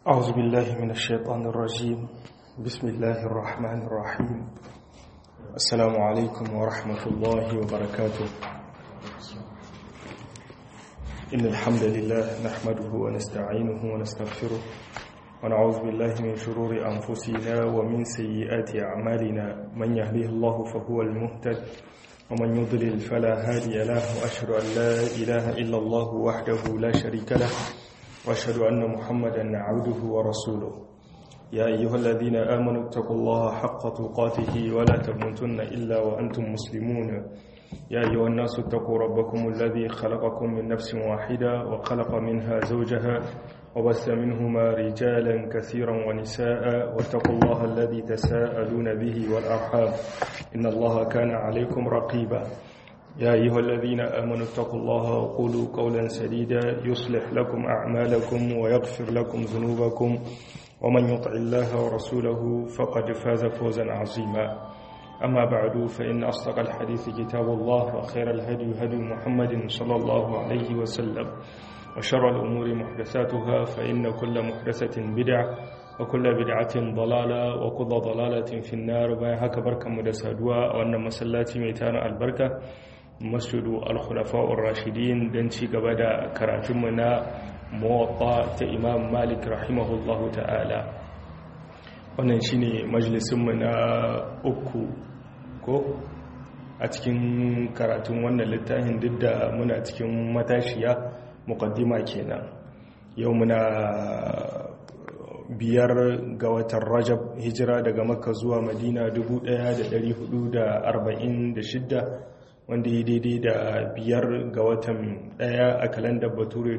أعوذ بالله من الشيطان الرجيم بسم الله الرحمن الرحيم السلام عليكم ورحمة الله وبركاته إن الحمد لله نحمده ونستعينه ونستغفره ونعوذ بالله من شرور أنفسنا ومن سيئات أعمالنا من يهديه الله فهو المهتد ومن يضلل فلا هادي له وأشهد أن لا إله إلا الله وحده لا شريك له وأشهد أن محمدا عبده ورسوله يا أيها الذين آمنوا اتقوا الله حق تقاته ولا تموتن إلا وأنتم مسلمون يا أيها الناس اتقوا ربكم الذي خلقكم من نفس واحدة وخلق منها زوجها وبث منهما رجالا كثيرا ونساء واتقوا الله الذي تساءلون به والأرحام إن الله كان عليكم رقيبا يا أيها الذين آمنوا اتقوا الله وقولوا قولا سديدا يصلح لكم أعمالكم ويغفر لكم ذنوبكم ومن يطع الله ورسوله فقد فاز فوزا عظيما أما بعد فإن أصدق الحديث كتاب الله وخير الهدي هدي محمد صلى الله عليه وسلم وشر الأمور محدثاتها فإن كل محدثة بدعة وكل بدعة ضلالة وكل ضلالة في النار باي هكا بركة مدسادوا وأن مسلاتي ميتان البركة masjidu al-khulafa'ur rashidin don ci gaba da karatunmu na muwatta ta imam malik rahimahullahu ta'ala wannan shine majalisunmu na uku ko a cikin karatun wannan littafin duk da muna cikin matashiya muqaddima kenan yau muna biyar ga watan rajab hijira daga makka zuwa madina 1446 wanda ya daidai da biyar ga watan daya a kalandar bature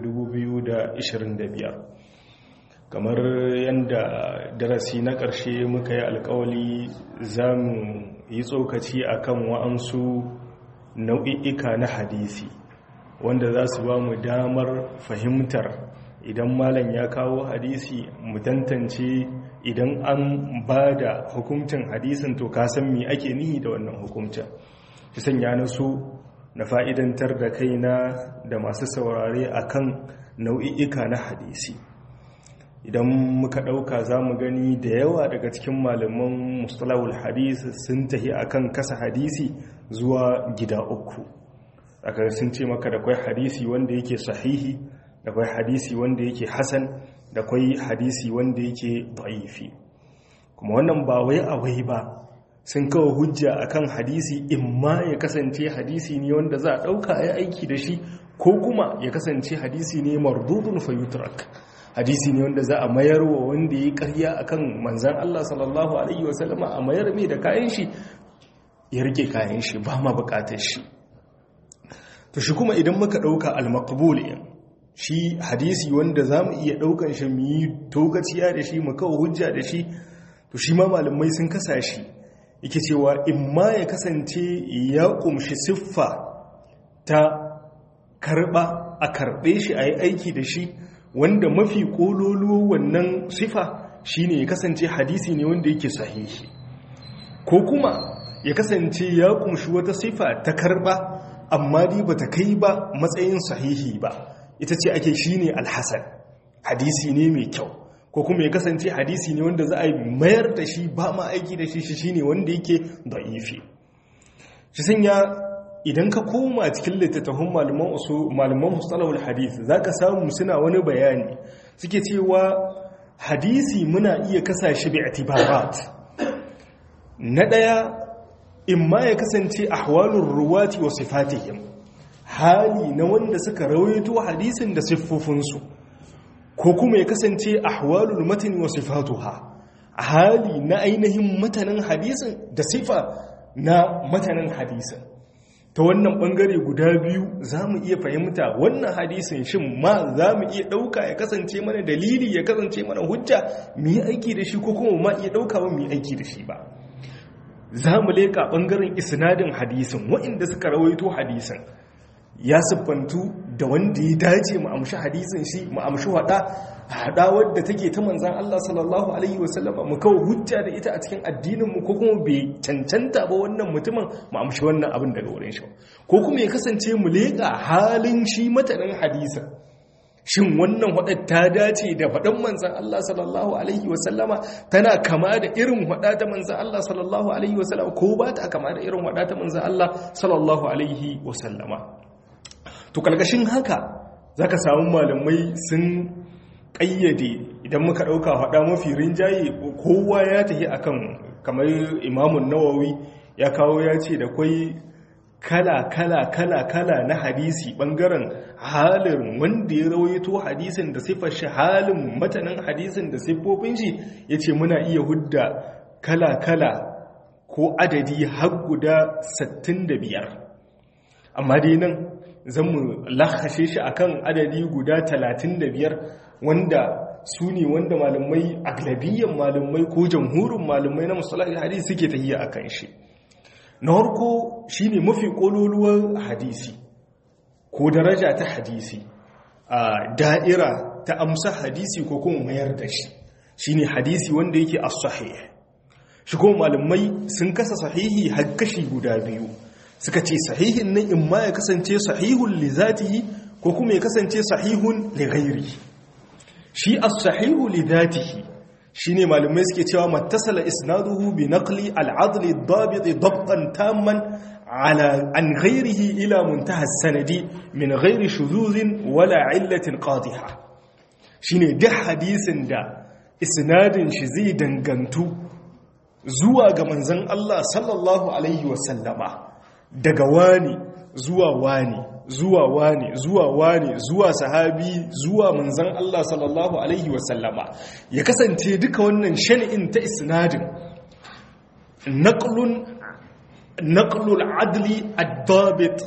2025 kamar yadda darasi na ƙarshe muka yi alkawali za mu yi tsokaci a kan wa'ansu nau'i'ika na hadisi wanda za su ba mu damar fahimtar idan malam ya kawo hadisi mu tantance idan an ba da hukuncin hadisin to kasan me ake nihi da wannan hukuncin ki sanya na su na fa'idantar da kaina da masu saurare akan nau'i'ika na hadisi idan muka ɗauka za mu gani da yawa daga cikin malaman mustalahul hadis sun tahi akan kasa hadisi zuwa gida uku aka sun ce maka da kwai hadisi wanda yake sahihi da kwai hadisi wanda yake hasan da kwai hadisi wanda yake da'ifi kuma wannan ba wai a wai ba sun kawo hujja akan hadisi imma ya kasance hadisi ne wanda za a ɗauka ya aiki da shi ko kuma ya kasance hadisi ne mardudun fayutrak hadisi ne wanda za a mayar wa wanda ya karya akan manzan Allah sallallahu alaihi wasallama a mayar mai da kayan shi ya rike kayan shi ba ma bukatar shi to shi kuma idan muka ɗauka al-maqbul shi hadisi wanda za mu iya ɗaukan shi mu yi tokaciya da shi mu kawo hujja da shi to shi ma malamai sun kasa shi yake cewa in ma ya kasance ya kumshi siffa ta karba a karbe shi a yi aiki da shi wanda mafi kololo wannan siffa shine ya kasance hadisi ne wanda yake sahihi ko kuma ya kasance ya kumshi wata siffa ta karba amma dai bata kai ba matsayin sahihi ba ita ce ake shine alhasan hadisi ne mai kyau ko kuma ya kasance hadisi ne wanda za a mayar da shi ba ma aiki da shi shi ne wanda yake da'ifi shi sanya idan ka koma cikin littattafan malaman usu malaman mustalahul hadith zaka samu suna wani bayani suke cewa hadisi muna iya kasa shi bi itibarat na daya imma ya kasance ahwalur ruwati wa sifatihim hali na wanda suka rawaito hadisin da siffofinsu ko kuma ya kasance ahwalul matan wa sifatuha hali na ainihin matanin hadisin da sifa na matanin hadisin ta wannan bangare guda biyu za mu iya fahimta wannan hadisin shin ma za mu iya ɗauka ya kasance mana dalili ya kasance mana hujja mu yi aiki da shi ko kuma ma iya ɗauka ba mu yi aiki da shi ba za mu leƙa ɓangaren isnadin hadisin waɗanda suka rawaito hadisin ya siffantu da wanda ya dace mu amshi hadisin shi mu amshi hada hada wadda take ta manzan Allah sallallahu alaihi wasallama mu kawo hujja da ita a cikin addinin mu ko kuma bai cancanta ba wannan mutumin mu amshi wannan abin daga wurin shi ko kuma ya kasance mu leka halin shi matanin hadisin shin wannan hudar ta dace da faɗin manzan Allah sallallahu alaihi wasallama tana kama da irin hada ta manzan Allah sallallahu alaihi wasallama ko ba ta kama da irin hada ta manzan Allah sallallahu alaihi wasallama to kalkashin haka zaka samu malamai sun ƙayyade idan muka ɗauka hada mafi rinjaye kowa ya tafi akan kamar imamun nawawi ya kawo ya ce da kwai kala kala kala kala na hadisi bangaren halin wanda ya rawaito hadisin da siffar shi halin matanin hadisin da siffofin shi ya ce muna iya hudda kala kala ko adadi har guda 65 amma dai nan zan mu lahashe shi akan adadi guda 35 wanda su ne wanda malamai aglabiyyar malamai ko jamhurin malamai na musulun hadisi suke tahiya akan shi na harko shi ne mafi ƙololuwar hadisi ko daraja ta hadisi a da'ira ta amsa hadisi ko kuma mayar da shi shi ne hadisi wanda yake a sahih shi kuma malamai sun kasa sahihi har kashi guda biyu suka ce sahihin nan in ma ya kasance sahihun li zatihi ko kuma ya kasance sahihun li ghairi shi as-sahihu li zatihi shine malamai suke cewa mattasala isnaduhu bi naqli al-adl ad-dabit dabtan tamman ala an ghayrihi ila muntaha as-sanadi min ghayri shuzuzin wala illatin qadiha shine duk hadisin da isnadin shi zai dangantu zuwa ga manzon Allah sallallahu alaihi wasallama daga wani zuwa wani zuwa wani zuwa wani zuwa sahabi zuwa manzan Allah sallallahu alaihi wasallama ya kasance duka wannan shani'in ta isnadin naqlun naqlul adli ad-dabit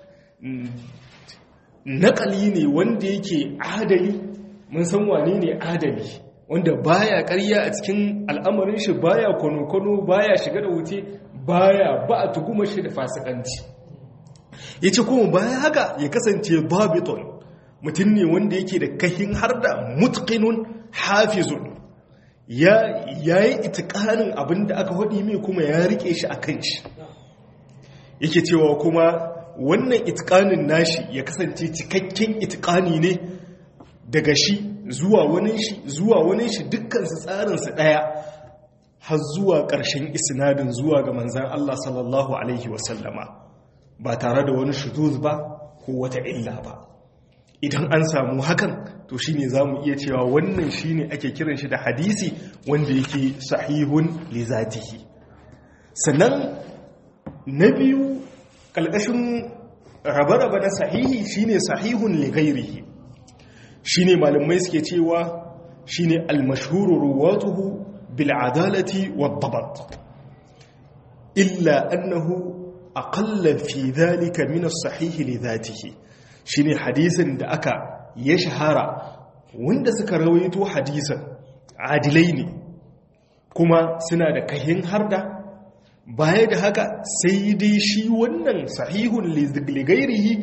naqali ne wanda yake adali mun san wane ne adali wanda baya ƙarya a cikin al'amarin shi baya kono-kono baya shiga da wuce baya ba a tuguma shi da fasikanci ya ce kuma baya haka ya kasance babiton mutum ne wanda yake da kahin har da mutkinun hafizun ya yi itikanin abin da aka haɗi mai kuma ya rike shi a kan shi yake cewa kuma wannan itikanin nashi ya kasance cikakken itikani ne daga shi zuwa wani shi zuwa wani shi dukkansu tsarinsa ɗaya har zuwa ƙarshen isnadin zuwa ga manzan Allah sallallahu Alaihi wasallama ba tare da wani shuduz ba ko wata illa ba idan an samu hakan to shine zamu iya cewa wannan shine ake kiran shi da hadisi wanda yake sahihun li zatihi sannan na biyu kalkashin rabe-rabe na sahihi shine sahihun li ghairihi shine malamai suke cewa shine al-mashhuru ruwatuhu bil adalati wad dabat illa annahu aƙalla fi zalika min as-sahih li dhatihi shine hadisin da aka ya shahara wanda suka rawaito hadisin adilai ne kuma suna da kahin harda baya da haka sai dai shi wannan sahihun li ghairihi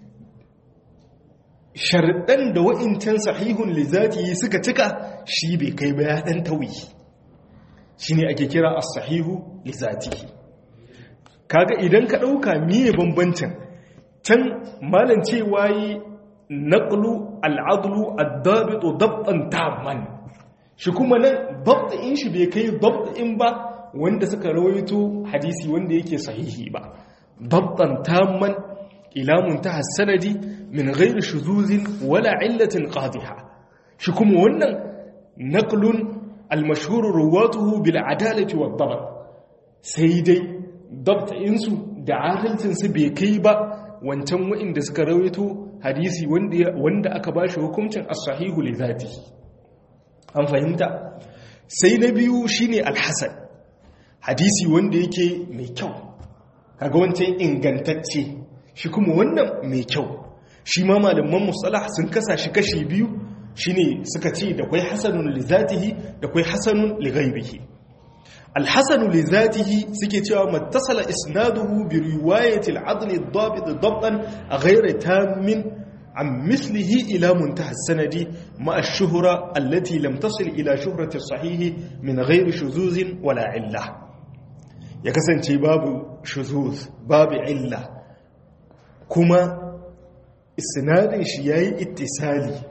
sharɗan da wa'incan sahihun li zatihi suka cika shi bai kai ba ya dan tawi shine ake kira as-sahihu li zatihi kaga idan ka ɗauka miye bambancin can malam cewa yi naƙulu al'adulu addabitu dabtan tamman shi kuma nan dabtain shi bai kai dabtain ba wanda suka rawaito hadisi wanda yake sahihi ba dabtan tamman ilamun ta hassanadi min ghairi shuzuzin wala illatin qadiha shi kuma wannan naqlun al-mashhur ruwatuhu bil adalati wad dabt sai dai dabta'insu da adalcinsu bai kai ba wancan wa'inda suka rawaito hadisi wanda aka ba shi hukuncin as-sahihu li zatihi an fahimta sai na biyu shine al-hasan hadisi wanda yake mai kyau kaga wancan ingantacce shi kuma wannan mai kyau shi ma malaman musalah sun kasa shi kashi biyu shine suka ce da kwai hasanun li zatihi da kwai hasanun li ghaibihi الحسن لذاته سكي cewa متصل اسناده بروايه العدل الضابط ضبطا غير تام عن مثله الى منتهى السند مع الشهرة التي لم تصل الى شهرة الصحيح من غير شذوذ ولا عله ya kasance babu shuzuz babu illa kuma isnadin shi yayi ittisali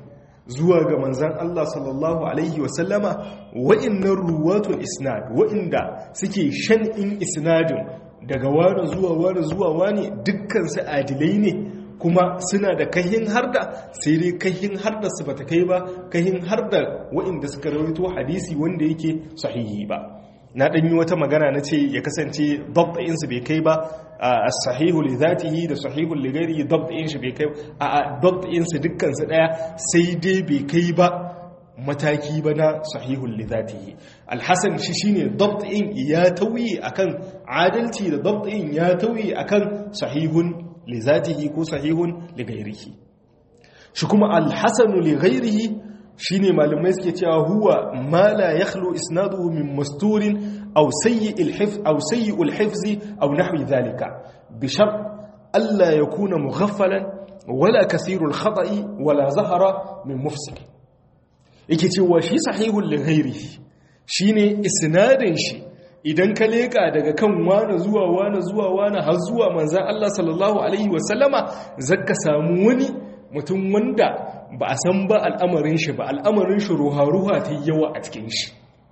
zuwa ga manzan Allah sallallahu alaihi wasallama wa'innan ruwatul isnad wa'inda suke shan in isnadin daga wani zuwa wani zuwa wani dukkan su adilai ne kuma suna da kahin harda sai dai kahin harda su bata kai ba kahin harda wa'inda suka rawaito hadisi wanda yake sahihi ba na dan yi wata magana na ce ya kasance dabda'in su bai kai ba as-sahihu li zatihi da sahihu li ghairihi dabda'in shi bai kai a dabda'in su dukkan su daya sai dai bai kai ba mataki ba na sahihun lidatihi alhassan shi shine dabtin ya tauyi akan adalci da dabtin ya tauyi akan sahihun lidatihi ko sahihun ligairihi shi kuma alhassanu ligairihi shine malamai suke cewa huwa ma la yakhlu isnaduhu min masturin aw sayyi'il hifz aw sayyi'ul hifzi aw nahwi dhalika bi shart alla yakuna mughaffalan wala kasirul khata'i wala zahara min mufsid yake cewa shi sahihul lighairi shine isnadin shi idan ka leka daga kan wani zuwa wani zuwa wani har zuwa manzan Allah sallallahu alaihi wasallama zaka samu wani mutum wanda ba a san ba al'amarin shi ba al'amarin shi ruha-ruha ta yawa a cikin shi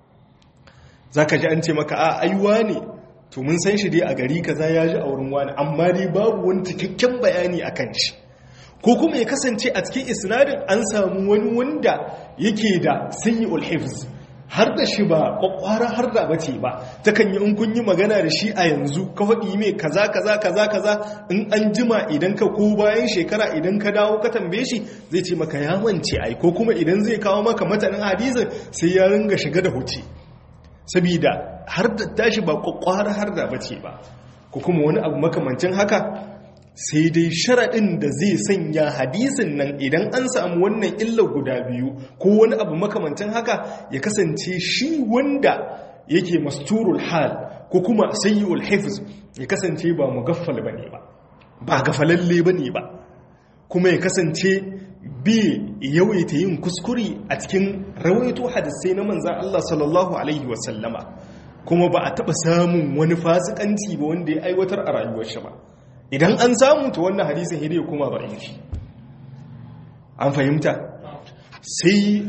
zaka ji an ce maka a aiwa ne to mun san shi dai a gari kaza ya ji a wurin wani amma dai babu wani cikakken bayani akan shi ko kuma ya kasance a cikin isnadin an samu wani wanda yake da sayyi'ul hifz har da shi ba kwakwara har da bace ba ta kan yi in kun yi magana da shi a yanzu ka faɗi mai kaza kaza kaza kaza in an jima idan ka ko bayan shekara idan ka dawo ka tambaye shi zai ce maka ya mance ai ko kuma idan zai kawo maka matanin hadisin sai ya ringa shiga da huce sabida har da tashi ba kwakwara har da bace ba ko kuma wani abu makamancin haka sai dai sharaɗin da zai sanya hadisin nan idan an samu wannan illa guda biyu ko wani abu makamantan haka ya kasance shi wanda yake masturul hal ko kuma sayyul hifz ya kasance ba mugaffal bane ba ba gafalalle bane ba kuma ya kasance bi yawaita yin kuskure a cikin rawaito hadisai na manzan Allah sallallahu alaihi wasallama kuma ba a taɓa samun wani fasikanci ba wanda ya aiwatar a rayuwar shi ba idan an samu ta wannan hadisin hidai kuma ba yi an fahimta sai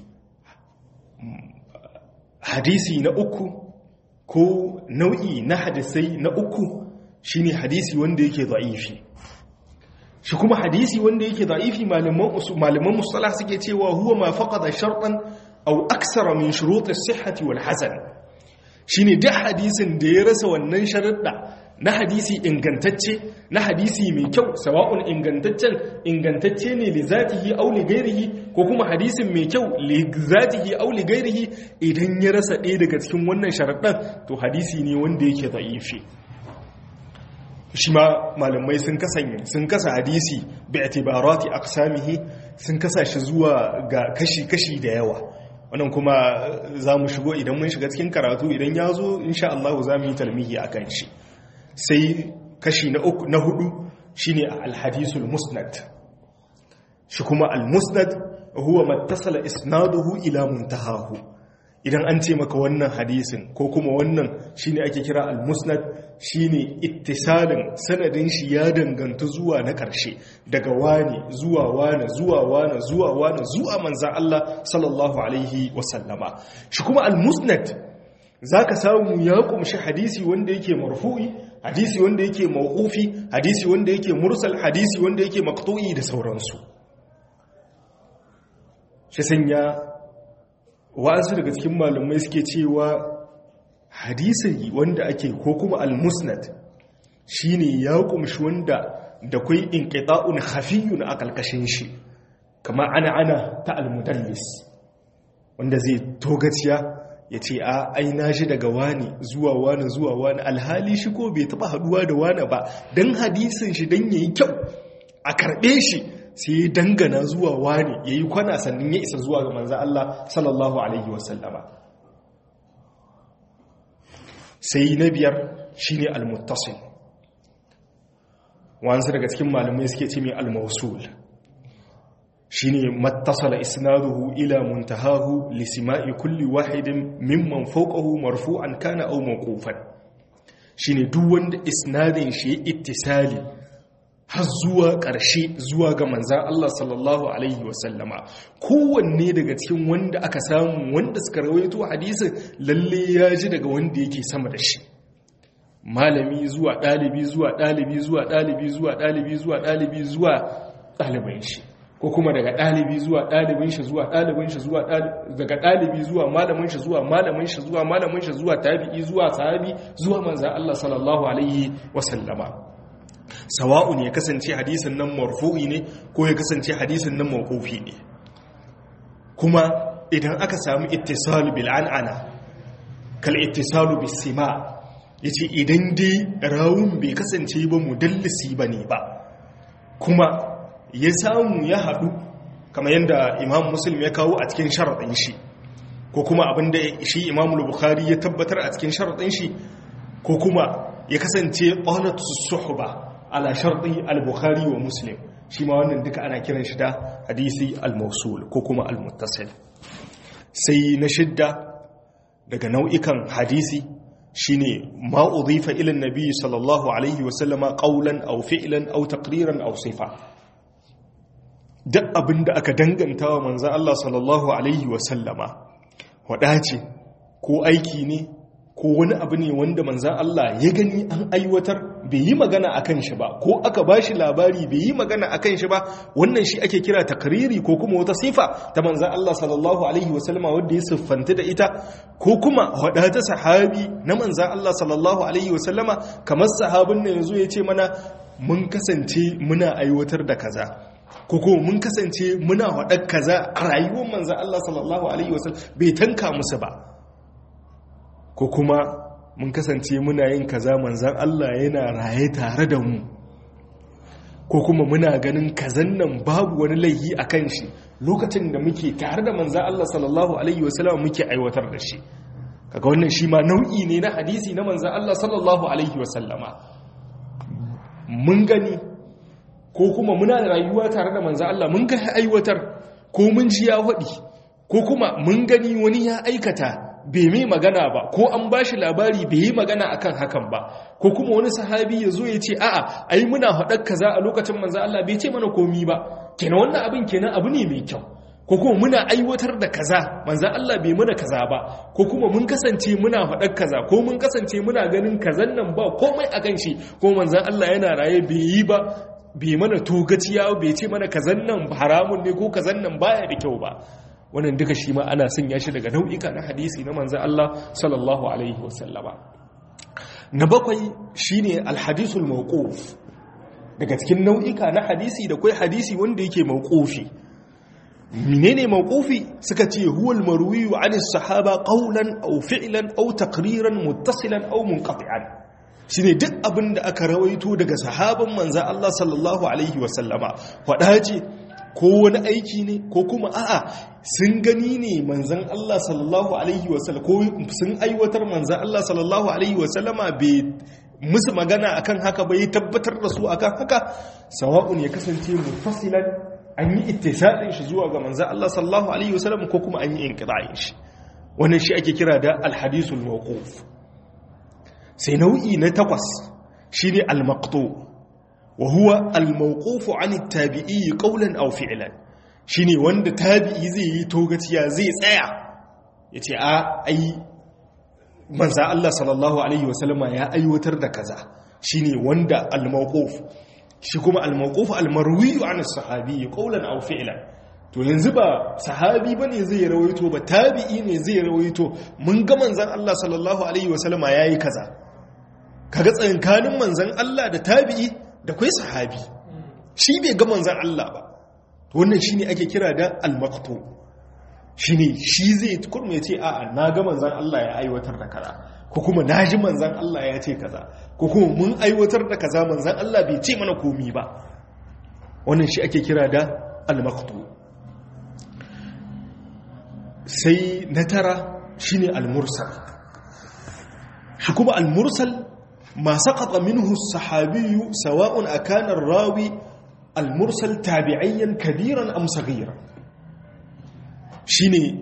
hadisi na uku ko nau'i na hadisai na uku shine hadisi wanda yake da'ifi shi kuma hadisi wanda yake da'ifi malaman musalah suke cewa huwa ma faqada shartan aw aksara min shurut as-sihhati wal hasan shine duk hadisin da ya rasa wannan sharuɗa na hadisi ingantacce na hadisi mai kyau sawa'un ingantaccen ingantacce ne li zatihi aw li ghairihi ko kuma hadisin mai kyau li zatihi aw li ghairihi idan ya rasa ɗaya daga cikin wannan sharaɗin to hadisi ne wanda yake da'ifi shi ma malamai sun kasanye sun kasa hadisi bi itibarati aqsamihi sun kasa shi zuwa ga kashi-kashi da yawa wannan kuma za mu shigo idan mun shiga cikin karatu idan ya zo insha Allah za mu yi talmihi a kan shi sai kashi na uku na hudu shine alhadisul musnad shi kuma almusnad huwa mattasala isnaduhu ila muntahahu idan an ce maka wannan hadisin ko kuma wannan shine ake kira almusnad shine ittisalin sanadin shi ya danganta zuwa na ƙarshe daga wani zuwa wani zuwa wani zuwa wani zuwa manzan Allah sallallahu alaihi wasallama shi kuma almusnad zaka samu ya kumshi hadisi wanda yake marfu'i hadisi wanda yake mawqufi hadisi wanda yake mursal hadisi wanda yake maqtu'i da sauransu shi sanya wa'ansu daga cikin malumai suke cewa hadisi wanda ake ko kuma al-musnad shine ya kumshi wanda da kai inqita'un khafiyun a kalkashin shi kama ana ana ta al-mudallis wanda zai togaciya ya ce a aina shi daga wani zuwa wani zuwa wani alhali shi ko bai taba haduwa da wani ba don hadisin shi don yayi kyau a karbe shi sai ya dangana zuwa wani ya yi kwana sannan ya isa zuwa ga manzan Allah sallallahu alaihi wasallama sai na biyar shi ne almuttasil wansu daga cikin malamai suke ce mai almausul shine mattasala isnaduhu ila muntahahu lisima'i kulli wahidin mimman fawqahu marfu'an kana aw mawqufan shine duk wanda isnadin shi ittisali har zuwa ƙarshe zuwa ga manzan Allah sallallahu Alaihi wasallama kowanne daga cikin wanda aka samu wanda suka rawaito hadisin lalle ya ji daga wanda yake sama da shi malami zuwa ɗalibi zuwa ɗalibi zuwa ɗalibi zuwa ɗalibi zuwa ɗalibi zuwa ɗalibin shi ko kuma daga ɗalibi zuwa ɗalibin shi zuwa ɗalibin shi zuwa daga ɗalibi zuwa malamin shi zuwa malamin shi zuwa malamin shi zuwa tabi'i zuwa sahabi zuwa manzan Allah sallallahu alaihi wasallama sawa'un ya kasance hadisin nan marfu'i ne ko ya kasance hadisin nan mawqufi ne kuma idan aka samu ittisal bil an'ana kal ittisalu bis sima yace idan dai rawun bai kasance ba mudallisi bane ba kuma ya samu ya hadu kamar yadda imam muslim ya kawo a cikin sharadin shi ko kuma abinda shi imam bukhari ya tabbatar a cikin sharadin shi ko kuma ya kasance qanatu suhba ala sharɗi al-bukhari wa muslim shi ma wannan duka ana kiran shi da hadisi al-mausul ko kuma al-muttasil sai na shidda daga nau'ikan hadisi shine ma udhifa ila an-nabi sallallahu alaihi wa sallama qawlan aw fi'lan aw taqriran aw sifa duk abinda aka danganta wa manzon Allah sallallahu alaihi wa sallama wadace ko aiki ne ko wani abu ne wanda manzan Allah ya gani an aiwatar bai yi magana a kan shi ba ko aka ba shi labari bai yi magana a kan shi ba wannan shi ake kira takariri ko kuma wata sifa ta manzan Allah sallallahu Alaihi wasallama wadda ya siffanta da ita ko kuma wadata sahabi na manzan Allah sallallahu Alaihi wasallama kamar sahabin na yanzu ya ce mana mun kasance muna aiwatar da kaza ko kuma mun kasance muna waɗar kaza a rayuwar manzan Allah sallallahu Alaihi wasallam bai tanka musu ba ko kuma mun kasance muna yin kaza manzan Allah yana raye tare da mu ko kuma muna ganin kazan nan babu wani laihi a kan shi lokacin da muke tare da manzan Allah sallallahu alaihi wasallam muke aiwatar da shi kaga wannan shi ma nau'i ne na hadisi na manzan Allah sallallahu alaihi wasallama mun gani ko kuma muna rayuwa tare da manzan Allah mun ga aiwatar ko mun ji ya faɗi ko kuma mun gani wani ya aikata bai mai magana ba ko an ba shi labari bai yi magana akan hakan ba ko kuma wani sahabi ya zo ya ce a'a ai muna haɗar kaza a lokacin manzo Allah bai ce mana komi ba kenan wannan abin kenan abu ne mai kyau ko kuma muna aiwatar da kaza manzo Allah bai mana kaza ba ko kuma mun kasance muna haɗar kaza ko mun kasance muna ganin kazan nan ba komai akan shi ko manzo Allah yana raye bai yi ba bai mana togaciya bai ce mana kazan nan haramun ne ko kazan nan baya da kyau ba wannan duka shi ma ana sanya shi daga nau'ika na hadisi na manzan Allah sallallahu alaihi wasallama na bakwai shine alhadisul mawquf daga cikin nau'ika na hadisi da kai hadisi wanda yake mawqufi menene mawqufi suka ce huwal marwiyu anis sahaba qawlan aw fi'lan aw taqriran muttasilan aw munqati'an shine duk abin da aka rawaito daga sahaban manzan Allah sallallahu alaihi wasallama wadace ko wani aiki ne ko kuma a'a sun gani ne manzan Allah sallallahu alaihi wasallam ko sun aiwatar manzan Allah sallallahu alaihi wasallama bai musu magana akan haka bai tabbatar da su akan haka sawa'un ya kasance mufassilan an yi ittisalin shi zuwa ga manzan Allah sallallahu alaihi wasallam ko kuma an yi inqita'in shi wannan shi ake kira da alhadisul mawquf sai nau'i na takwas shine al-maqtu' وهو الموقوف عن التابعي قولا او فعلا shine wanda tabi'i zai yi togaciya zai tsaya yace a ai manzo Allah sallallahu alaihi wasallama ya aiwatar da kaza shine wanda al-mawquf shi kuma al-mawquf al-marwi an as-sahabi qawlan aw fi'lan to yanzu ba sahabi bane zai rawaito ba tabi'i ne zai rawaito mun ga manzon Allah sallallahu alaihi wasallama yayi kaza kaga tsankanin manzon Allah da tabi'i da kwai sahabi shi bai ga manzan Allah ba wannan shine ake kira da al-maqtu shine shi zai kurme ce a'a na ga manzan Allah ya aiwatar da kaza ko kuma naji manzan Allah ya ce kaza ko kuma mun aiwatar da kaza manzan Allah bai ce mana komi ba wannan shi ake kira da al-maqtu sai na tara shine al-mursal shi kuma al-mursal ما سقط منه الصحابي سواء أكان الراوي المرسل تابعيا كبيرا أم صغيرا شيني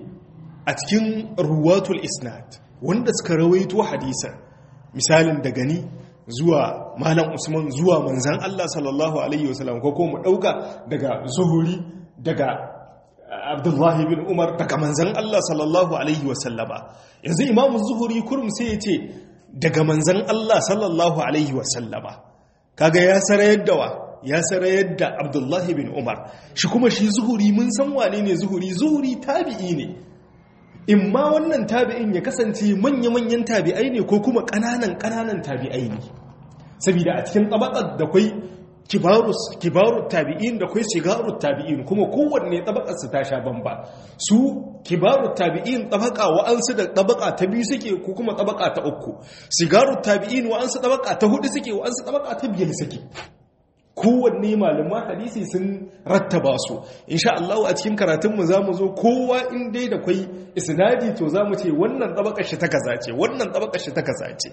أتكن رواة الإسناد wanda suka rawaito hadisan misalin daga ni zuwa malam usman zuwa manzan Allah sallallahu alaihi wasallam ko kuma dauka daga zuhuri daga abdullahi bin umar daga manzan Allah sallallahu alaihi wasallama yanzu imamu zuhuri kurum sai ya ce daga manzan Allah sallallahu alaihi wasallama kaga ya sarayar da wa ya sarayar da abdullahi bin umar shi kuma shi zuhuri mun san wane ne zuhuri zuhuri tabi'i ne in ma wannan tabi'in ya kasance manya-manyan tabi'ai ne ko kuma ƙananan-ƙananan tabi'ai ne saboda a cikin tabakar da kwai kibarut tabi'in da kwai sigarut tabi'in kuma kowanne tabakarsu ta sha bamba su kibarut tabi'in tabaka wa'ansu da tabaka ta biyu suke ko kuma tabaka ta uku sigarut tabi'in wa'ansu tabaka ta hudu suke wa'ansu tabaka ta biyar suke kowanne malaman hadisi sun rattaba su insha Allah a cikin karatunmu za mu zo kowa in dai da kwai isnadi to za mu ce wannan tabakar shi ta kaza ce wannan tabakar shi ta kaza ce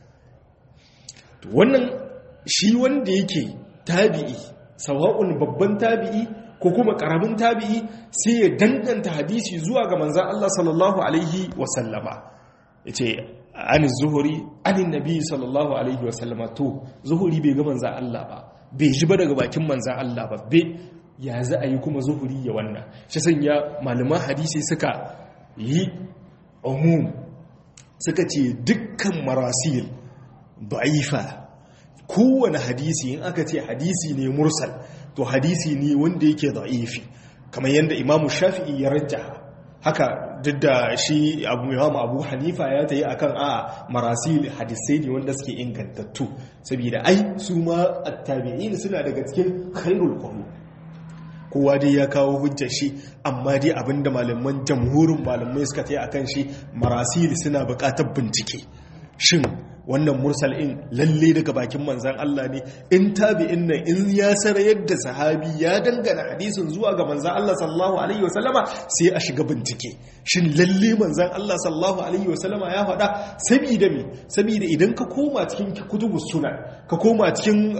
wannan shi wanda yake tabi'i sawa'un babban tabi'i ko kuma karamin tabi'i sai ya danganta hadisi zuwa ga manzan Allah sallallahu alaihi wasallama yace ani zuhuri ani nabi sallallahu alaihi wasallama to zuhuri bai ga manzan Allah ba bai ji ba daga bakin manzan Allah ba bai ya za a yi kuma zuhuri ya wannan shi sanya malaman hadisi suka yi umum suka ce dukkan marasil da'ifa kowane hadisi in aka ce hadisi ne mursal to hadisi ne wanda yake da'ifi kamar yadda imamu shafi'i ya rajja haka duk da shi abu imamu abu hanifa ya ta yi akan a marasil hadisai ne wanda suke ingantattu saboda ai su ma attabi'in suna daga cikin khairul qurun kowa dai ya kawo hujjar shi amma dai abinda malaman jamhurin malamai suka ta yi akan shi marasil suna buƙatar bincike shin wannan mursal in lalle daga bakin manzan Allah ne in tabi'in nan in ya sara yadda sahabi ya dangana hadisin zuwa ga manzan Allah sallallahu alaihi wasallama sai a shiga bincike shin lalle manzan Allah sallallahu alaihi wasallama ya faɗa saboda me saboda idan ka koma cikin kutubus sunan ka koma cikin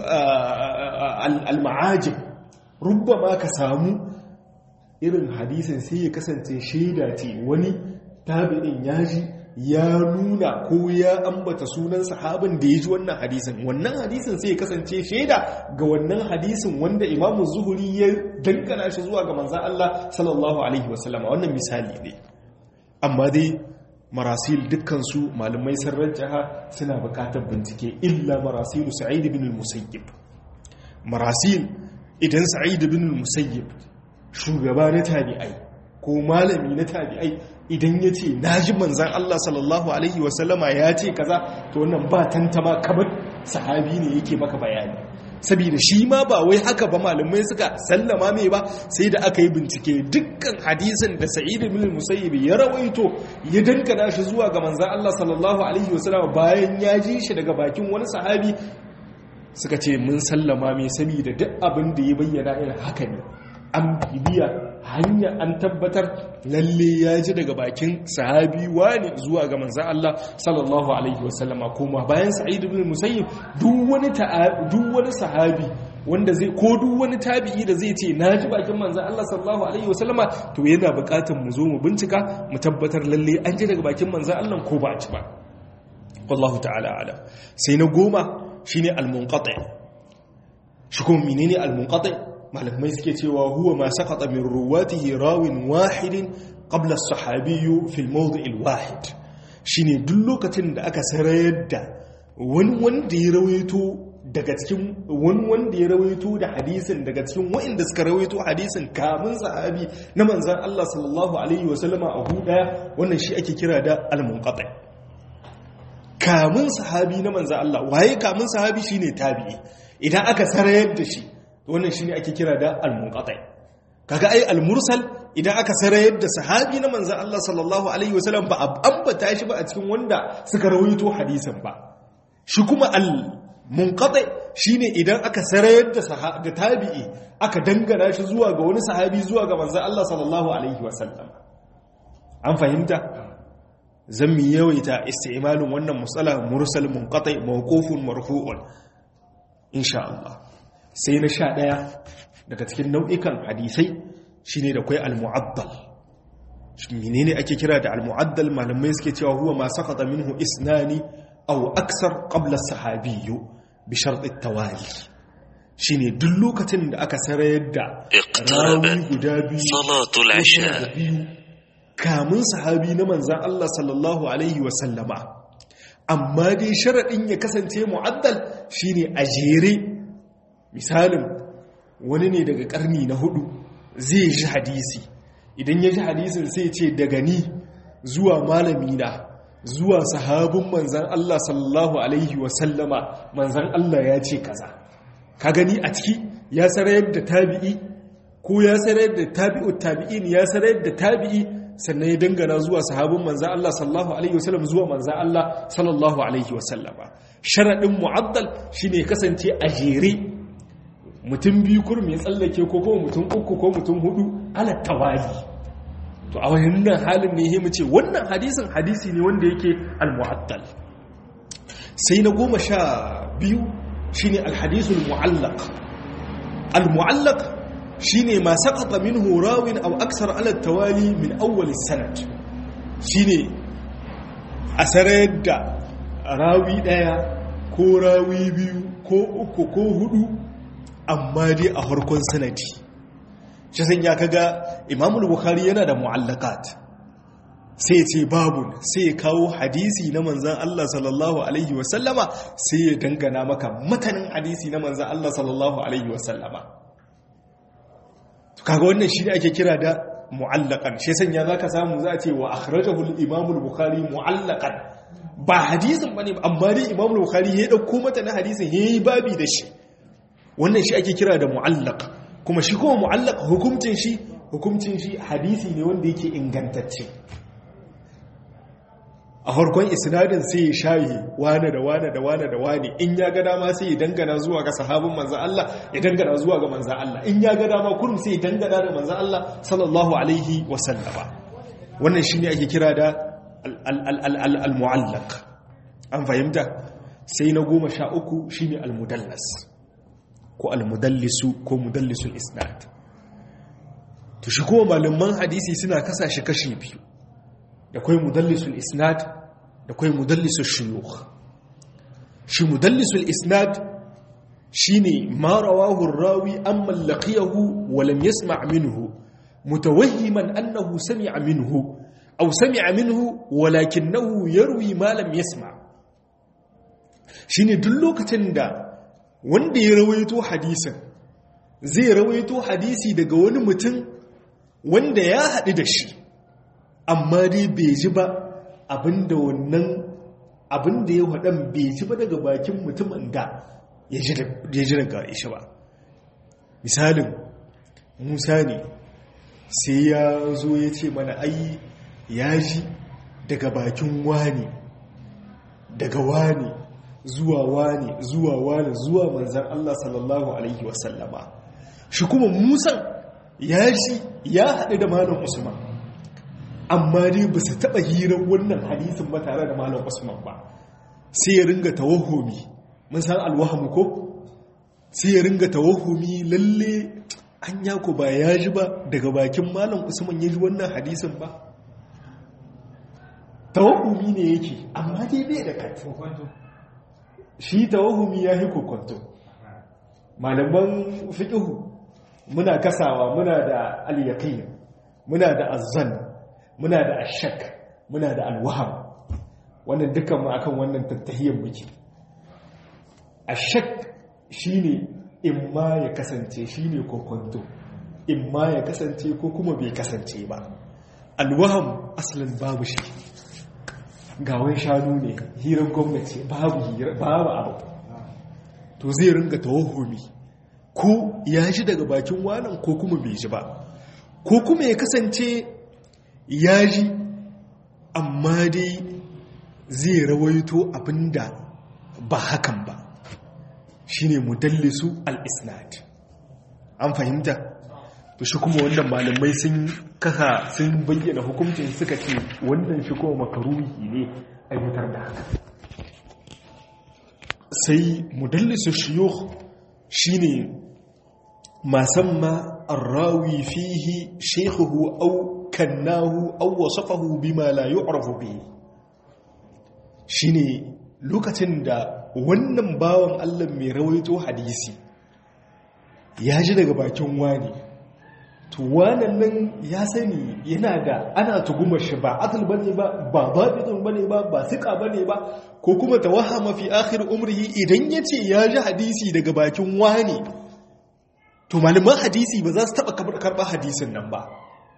al-ma'ajib rubbama ka samu irin hadisin sai ya kasance shaida ce wani tabi'in ya ji ya nuna ko ya ambata sunan sahabin da ya ji wannan hadisin wannan hadisin sai ya kasance shaida ga wannan hadisin wanda imamu zuhuri ya dangana shi zuwa ga manzan Allah sallallahu alaihi wasallam wannan misali ne amma dai marasil dukkansu malamai sun rajjaha suna bukatar bincike illa marasilu sa'id ibn al-musayyib marasil idan sa'id ibn al-musayyib shugaba na tabi'ai ko malami na tabi'ai idan ya ce na ji manzan Allah sallallahu Alaihi wasallama ya ce kaza to wannan ba tantama kamar sahabi ne yake maka bayani saboda shi ma ba wai haka ba malamai suka sallama mai ba sai da aka yi bincike dukkan hadisin da sa'id ibn musayyib ya rawaito ya dankana shi zuwa ga manzan Allah sallallahu alaihi wasallama bayan ya ji shi daga bakin wani sahabi suka ce mun sallama mai saboda duk abin da ya bayyana irin haka ne an bibiya hanya an tabbatar lalle ya ji daga bakin sahabi wani zuwa ga manzan Allah sallallahu alaihi wasallama kuma bayan sa'id ibn musayyib duk wani duk wani sahabi wanda zai ko duk wani tabi'i da zai ce na ji bakin manzan Allah sallallahu alaihi wasallama to yana buƙatar mu zo mu bincika mu tabbatar lalle an ji daga bakin manzan Allah ko ba a ci ba wallahu ta'ala alam sai na goma shine al-munqati shi kuma menene al-munqati malamai suke cewa huwa ma saqata min ruwatihi rawin wahidin qabla as-sahabiyyu fi al-mawdi' al-wahid shine duk lokacin da aka sarayar da wani wanda ya rawaito daga cikin wani wanda ya rawaito da hadisin daga cikin waɗanda suka rawaito hadisin kamun sahabi na manzan Allah sallallahu alaihi wasallama a huda wannan shi ake kira da al-munqati kamun sahabi na manzan Allah waye kamun sahabi shine tabi'i idan aka sarayar da shi wannan shine ake kira da al-munqati kaga ai al-mursal idan aka sarayar da sahabi na manzon Allah sallallahu alaihi wasallam ba ambata shi ba a cikin wanda suka rawaito hadisin ba shi kuma al-munqati shine idan aka sarayar da da tabi'i aka dangana shi zuwa ga wani sahabi zuwa ga manzon Allah sallallahu alaihi wasallam an fahimta zan mi yawaita isti'malin wannan musala mursal munqati mawqufun marfu'un insha Allah sai na sha ɗaya daga cikin nau'ikan hadisai shi ne da kwai al-mu'addal menene ake kira da al-mu'addal malamai suke cewa huwa ma sakata minhu isnani aw aksar qabla sahabiyyu bi shart at-tawali shine duk lokacin da aka sarayar da rawi guda biyu salatul isha kamun sahabi na manzan Allah sallallahu alaihi wa sallama amma dai sharadin ya kasance mu'addal shine a jere misalin wani ne daga karni na hudu zai ji hadisi idan ya ji hadisin sai ce daga ni zuwa malami na zuwa sahabin manzan Allah sallallahu alaihi wasallama manzan Allah ya ce kaza ka gani a ciki ya sarayar da tabi'i ko ya sarayar da tabi'u tabi'in ya sarayar da tabi'i sannan ya dangana zuwa sahabin manzan Allah sallallahu alaihi wasallam zuwa manzan Allah sallallahu alaihi wasallama sharadin mu'addal shine kasance a jere mutum biyu kurmi ya tsallake ko kuma mutum uku ko mutum hudu ala tawali to a wannan halin ne ya ce wannan hadisin hadisi ne wanda yake al-mu'attal sai na goma sha biyu shine al-hadisul mu'allaq al-mu'allaq shine ma saqata minhu rawin aw aksar ala tawali min awwal sanad shine asarar da rawi daya ko rawi biyu ko uku ko hudu amma dai a harkon sanadi shi san ya kaga imamul bukhari yana da mu'allakat sai ce babu sai ya kawo hadisi na manzan Allah sallallahu alaihi wasallama sai ya dangana maka matanin hadisi na manzan Allah sallallahu alaihi wasallama kaga wannan shi ne ake kira da mu'allakan shi sanya zaka samu za a ce wa akhrajahu al-imam al-bukhari mu'allakan ba hadisin bane amma dai imam al-bukhari ya dauko matanin hadisin yayi babi da shi wannan shi ake kira da mu'allaq kuma shi kuma mu'allaq hukuncin shi hukuncin shi hadisi ne wanda yake ingantacce a harkon isnadin sai ya shayi wane da wane da wane da wane in ya ga dama sai ya dangana zuwa ga sahabin manzan Allah ya dangana zuwa ga manzan Allah in ya ga dama kurum sai ya dangana da manzan Allah sallallahu alaihi wasallama wannan shi ne ake kira da al-mu'allaq an fahimta sai na goma sha uku shi ne al-mudallas ko al-mudallisu ko mudallisul isnad to shi kuma malaman hadisi suna kasa shi kashi biyu da kai mudallisul isnad da kai mudallisul shuyukh shi mudallisul isnad shine ma rawahu rawi amma laqiyahu wa lam yasma' minhu mutawahhiman annahu sami'a minhu aw sami'a minhu walakinahu yarwi ma lam yasma' shine duk lokacin da wanda ya rawaito hadisin zai rawaito hadisi daga wani mutum wanda ya haɗu da shi amma dai bai ji ba abinda wannan abinda ya haɗan bai ji ba daga bakin mutumin da ya ji daga ishi ba misalin musa ne sai ya zo ya ce mana ai ya ji daga bakin wani daga wani zuwa wani zuwa wani zuwa manzan Allah sallallahu Alaihi wasallama shi kuma musan ya ji ya haɗu da malam usman amma dai ba su taɓa hirar wannan hadisin ba tare da malam usman ba sai ya ringa tawahumi mun san alwahamu ko sai ya ringa tawahumi lalle an yako ba ya ji ba daga bakin malam usman ya ji wannan hadisin ba tawahumi ne yake amma dai bai da katu shi tawahumi ya yi kokonto malaman fiƙihu muna kasawa muna da al-yaqin muna da azzan muna da ashak muna da alwaham wannan dukkan mu akan wannan tattahiyyar muke ashak shine imma ya kasance shine kokonto imma ya kasance ko kuma bai kasance ba alwaham asalin babu shi gawan shanu ne hirar gwamnati babu babu abu to zai ringa tawahumi ko ya ji daga bakin wanan ko kuma bai ji ba ko kuma ya kasance ya ji amma dai zai rawaito abinda ba hakan ba shine mudallisu al-isnad an fahimta to shi kuma wannan malamai sun kasa sun bayyana hukuncin suka ce wannan shi kuma makaruhi ne aiwatar da haka sai mudallisu shiyukh shine ma samma arrawi fihi shaykhuhu aw kannahu aw wasafahu bima la yu'rafu bihi shine lokacin da wannan bawan Allah mai rawaito hadisi ya ji daga bakin wani to wannan nan ya sani yana da ana tugumar shi ba atul bane ba ba babitun bane ba ba sika bane ba ko kuma tawahama fi akhir umrihi idan yace ya ji hadisi daga bakin wani to malaman hadisi ba za su taba karba hadisin nan ba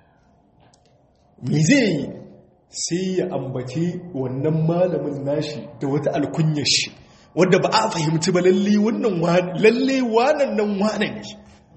me zai yi sai ya ambaci wannan malamin nashi da wata alkunyar shi wadda ba a fahimci ba lalle wannan lalle wanan nan wanan ne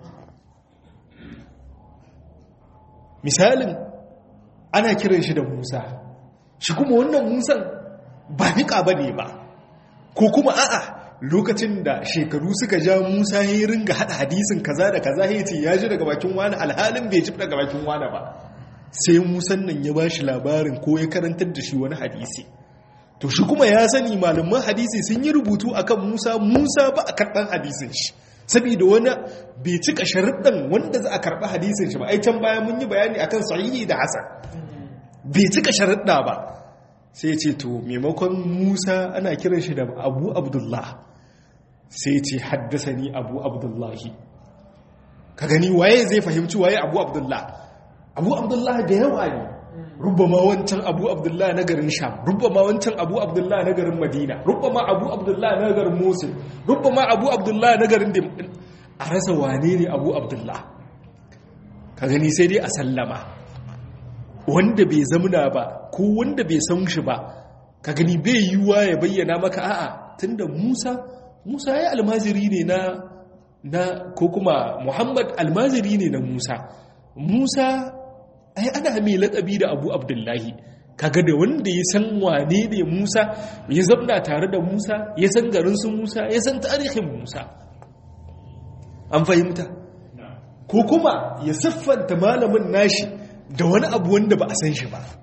misalin ana kiran shi da musa shi kuma wannan musan ba niƙa ba ne ba ko kuma a'a lokacin da shekaru suka ja musa ya yi ringa haɗa hadisin kaza da kaza ya ce ya ji daga bakin wani alhalin bai ji daga bakin wani ba sai musan nan ya ba shi labarin ko ya karantar da shi wani hadisi to shi kuma ya sani malaman hadisi sun yi rubutu akan musa musa ba a karɓar hadisin shi saboda wani bai cika sharuɗan wanda za a karɓi hadisin shi ba ai can baya mun yi bayani akan sahihi da hasan bai cika sharuɗa ba sai ce to maimakon musa ana kiran shi da abu abdullah sai ce haddasa ni abu abdullahi ka gani waye zai fahimci waye abu abdullah abu abdullah da yawa ne rubama wancan abu abdullah na garin sham rubama wancan abu abdullah na garin madina rubama abu abdullah na garin musul rubama abu abdullah na garin a rasa wane ne abu abdullah ka gani sai dai a sallama wanda bai zamuna ba ko wanda bai san shi ba ka gani bai yiwuwa ya bayyana maka a'a tunda musa musa ya almajiri ne na na ko kuma muhammad almajiri ne na musa musa ai ana mai laƙabi da abu abdullahi kaga da wanda ya san wane ne musa ya zamna tare da musa ya san garinsu musa ya san tarihin musa an fahimta ko kuma ya siffanta malamin nashi da wani abu wanda ba a san shi ba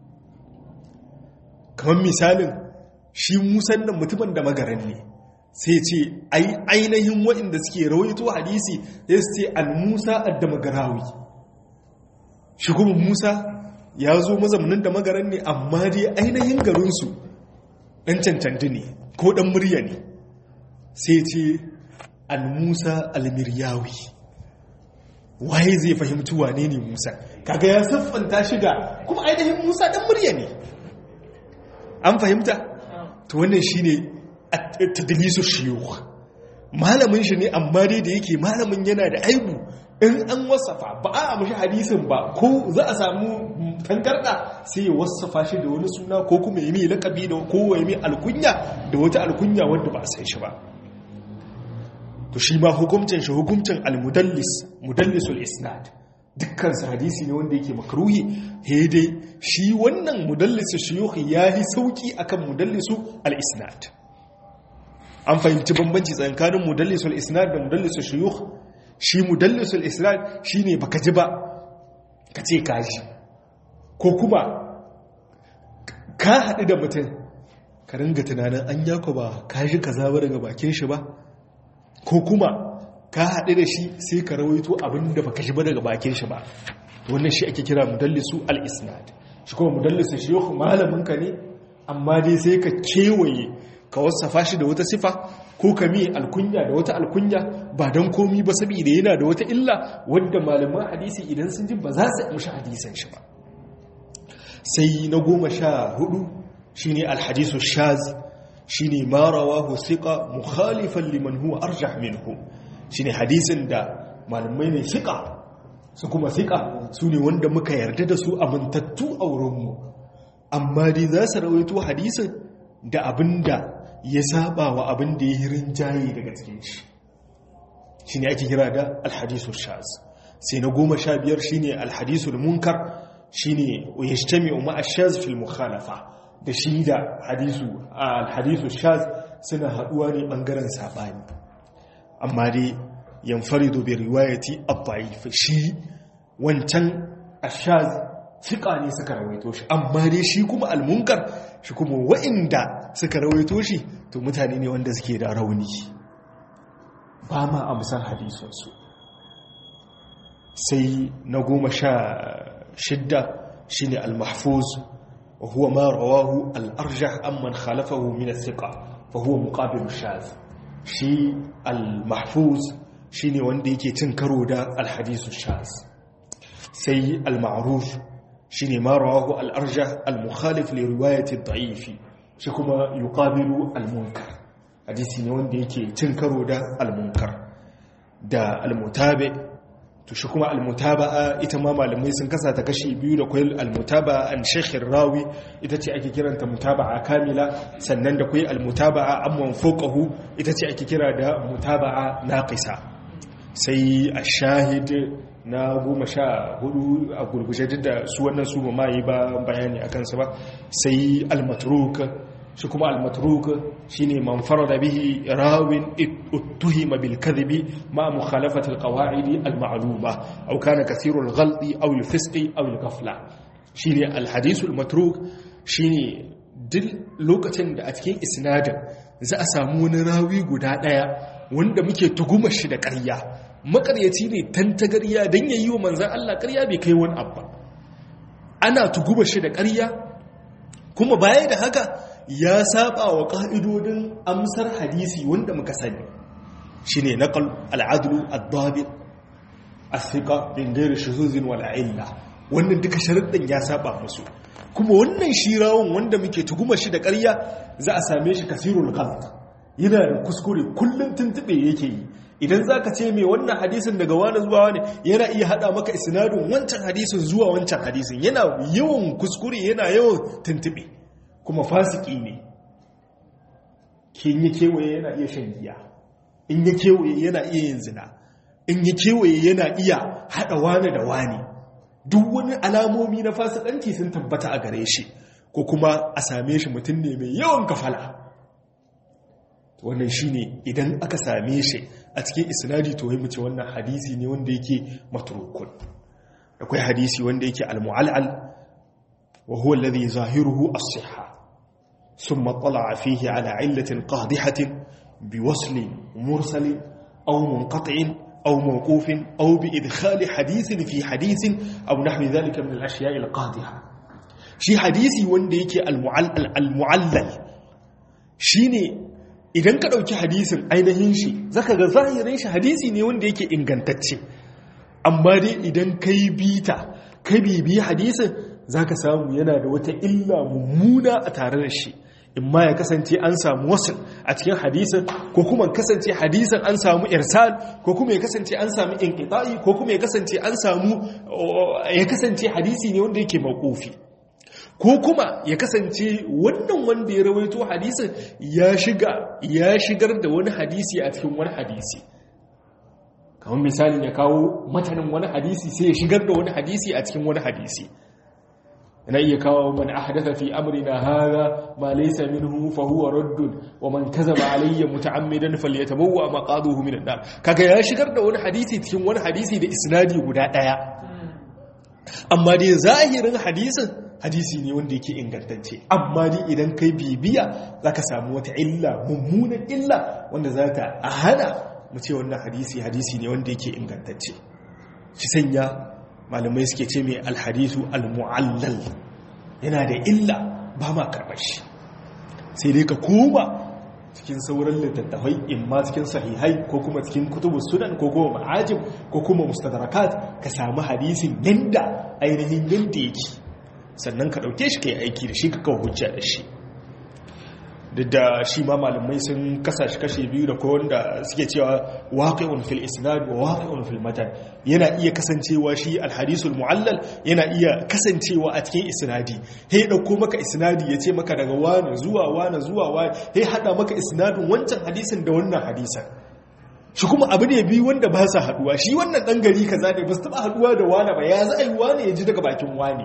kamar misalin shi musan nan mutumin da magaran ne sai ce ainihin waɗanda suke rawaito hadisi sai su ce al-musa ad-damagarawi shi kuma musa ya zo mazaunin da magaran ne amma dai ainihin garinsu ɗan cancanci ne ko ɗan murya ne sai ce al-musa al-miryawi waye zai fahimci wane ne musa kaga ya siffanta shi da kuma ainihin musa ɗan murya ne an fahimta to wannan shi ne tadlisu shiyuwa malamin shi ne amma dai da yake malamin yana da aibu in an wasafa ba a mashi hadisin ba ko za a samu tangarda sai ya wasafa shi da wani suna ko kuma ya mai lakabi da ko ya mai alkunya da wata alkunya wadda ba a san shi ba to shi ma hukuncin shi hukuncin almudallis mudallisul isnad dukkan su hadisi ne wanda yake makruhi he dai shi wannan mudallisu shuyukh yayi sauki akan mudallisu al-isnad an fahimci bambanci tsakanin mudallisul isnad da mudallisu shuyukh shi mudallisul isnad shine baka ji ba ka ce ka ji ko kuma ka haɗu da mutum ka ringa tunanin an yako ba ka ji kaza ba daga bakin shi ba ko kuma ka haɗu da shi sai ka rawaito abin da baka ji ba daga bakin shi ba wannan shi ake kira mudallisu al-isnad shi kuma mudallisu shi yau malaminka ne amma dai sai ka kewaye ka wasafa shi da wata sifa ko ka mi alkunya da wata alkunya ba don komi ba saboda yana da wata illa wadda malaman hadisi idan sun ji ba za su amshi hadisan shi ba sai na goma sha hudu shine alhadisu shaz shine ma rawahu thiqa mukhalifan liman huwa arjah minhu shine hadisin da malamai ne thiqa su kuma thiqa su ne wanda muka yarda da su amintattu a wurinmu amma dai za su rawaito hadisin da abinda ya saba wa abin da ya yi rinjaye daga cikin shi shi ne ake kira da alhadisu shaz sai na goma sha biyar shi ne alhadisu munkar shi ne ya shi tami umar ashaz fil mukhalafa da shi da alhadisu shaz suna haɗuwa ne ɓangaren saɓani amma dai yamfari dobe riwayati abba'i shi wancan ashaz fiƙa ne suka rawaito shi amma dai shi kuma almunkar shi kuma wa'inda suka rawaito shi to mutane ne wanda suke da rauni ba ma amsar hadisunsu sai na goma sha shidda shi ne almahfuz wa huwa ma rawahu al-arjah amman khalafahu min as-siqa fa huwa muqabil shaz shi al-mahfuz shine wanda yake cin karo da al-hadith shaz sai al-ma'ruf shine ma rawahu al-arjah al-mukhalif li riwayati ad-da'if shi kuma yuqabilu al-munkar hadisi ne wanda yake cin karo da al-munkar da al-mutabi to shi kuma al-mutaba'a ita ma malamai sun kasa ta kashi biyu da kwai al-mutaba'a an shaykhin rawi ita ce ake kiranta mutaba'a kamila sannan da kwai al-mutaba'a amman fawqahu ita ce ake kira da mutaba'a naqisa sai ash-shahid na goma sha hudu a gurguje duk da su wannan su ma yi ba bayani a kansu ba sai al-matruk shi kuma al-matruk shine man farada bihi rawin uttuhima bil kadhibi ma mukhalafati al-qawa'id al-ma'luma aw kana kathiru al-ghalti aw al-fisqi aw al-ghafla shine al-hadith al-matruk shine duk lokacin da a cikin isnadin za a samu wani rawi guda daya wanda muke tuguma shi da ƙarya makaryaci ne tantagarya dan yayi wa manzon Allah ƙarya bai kai wani abba ana tuguma shi da ƙarya kuma baya da haka ya saba wa ƙa'idodin amsar hadisi wanda muka sani shi ne naƙal al'adulu al-dabit al-fiƙa bin gairu shuzuzin wala'illa wannan duka sharaɗin ya saba musu kuma wannan shirawun wanda muke tuguma shi da ƙarya za a same shi kasirul kalt yana da kuskure kullum tuntuɓe yake yi idan za ka ce mai wannan hadisin daga wani zuwa wani yana iya haɗa maka isnadin wancan hadisin zuwa wancan hadisin yana yawan kuskure yana yawan tuntuɓe kuma fasiki ne kin yi kewaye yana iya shan giya in yi kewaye yana iya yin zina in yi kewaye yana iya haɗa wani da wani duk wani alamomi na fasikanci sun tabbata a gare shi ko kuma a same shi mutum ne mai yawan kafala wannan shi ne idan aka same shi a cikin isnadi to mace wannan hadisi ne wanda yake matrukun akwai hadisi wanda yake al-mu'al'al wa huwa alladhi zahiruhu as-sihha ثم طلع فيه على علة قادحة بوصل مرسل أو منقطع أو موقوف أو بإدخال حديث في حديث أو نحو ذلك من الأشياء القادحة شي حديثي وانديك المعلل, المعلل شيني idan ka ɗauki hadisin ainihin shi zaka ga zahirin shi hadisi ne wanda yake ingantacce amma dai idan kai bita kai bibi hadisin zaka samu yana da wata illa mummuna a tare da shi in ma ya kasance an samu wasu a cikin hadisin ko kuma kasance hadisin an samu irsal ko kuma ya kasance an samu inqita'i ko kuma ya kasance an samu ya kasance hadisi ne wanda yake mauqufi ko kuma ya kasance wannan wanda ya rawaito hadisin ya shiga ya shigar da wani hadisi a cikin wani hadisi kamar misalin ya kawo matanin wani hadisi sai ya shigar da wani hadisi a cikin wani hadisi na iya kawo man ahdatha fi amrina hadha ma laysa minhu fa huwa raddun wa man kazaba alayya muta'ammidan falyatabawwa maqaduhu minan nar kaga ya shigar da wani hadisi cikin wani hadisi da isnadi guda daya amma dai zahirin hadisin hadisi ne wanda yake ingantacce amma dai idan kai bibiya zaka samu wata illa mummunan illa wanda zata hana mu ce wannan hadisi hadisi ne wanda yake ingantacce shi sanya malamai suke ce mai alhadisu almu'allal yana da illa ba ma karɓar shi sai dai ka koma cikin sauran littattafai imma cikin sahihai ko kuma cikin kutubu sunan ko kuma ma'ajim ko kuma mustadrakat ka samu hadisin yanda ainihin yanda yake sannan ka ɗauke shi ka yi aiki da shi ka kawo hujja da shi duk da shi ma malamai sun kasa shi kashe biyu da kowanda da suke cewa waqi'un fil isnad wa waqi'un fil matan yana iya kasancewa shi alhadisul mu'allal yana iya kasancewa a cikin isnadi he dauko maka isnadi yace maka daga wani zuwa wani zuwa wani he hada maka isnadin wancan hadisin da wannan hadisan shi kuma abu ne biyu wanda ba sa haduwa shi wannan dan gari kaza ne ba su taba haduwa da wani ba ya za a yi wani ya ji daga bakin wani